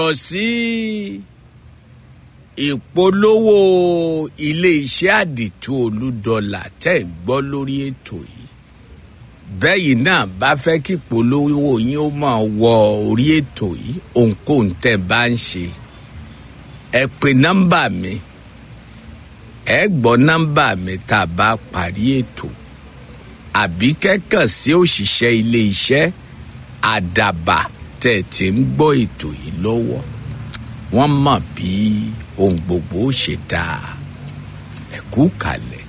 lọ sí ìpolówó iléeṣẹ́ àdìtú olúdọ́là tẹ́ ẹ̀ gbọ́ lórí ètò yìí bẹ́yìn náà bá fẹ́ kí ìpolówó yín ó máa wọ orí ètò yìí ohunkóhun tẹ́ ẹ bá ń ṣe ẹ pe nọ́mbà mi ẹ gbọ́ nọ́mbà mi tá a bá parí ètò àbí kẹ́kàn sí òṣìṣẹ́ iléeṣẹ́ àdàbà tẹ̀ tí ń gbọ́ ètò yìí lọ́wọ́ wọ́n mọ̀ bí ohun gbogbo ó ṣe dáa ẹ̀kú kalẹ̀.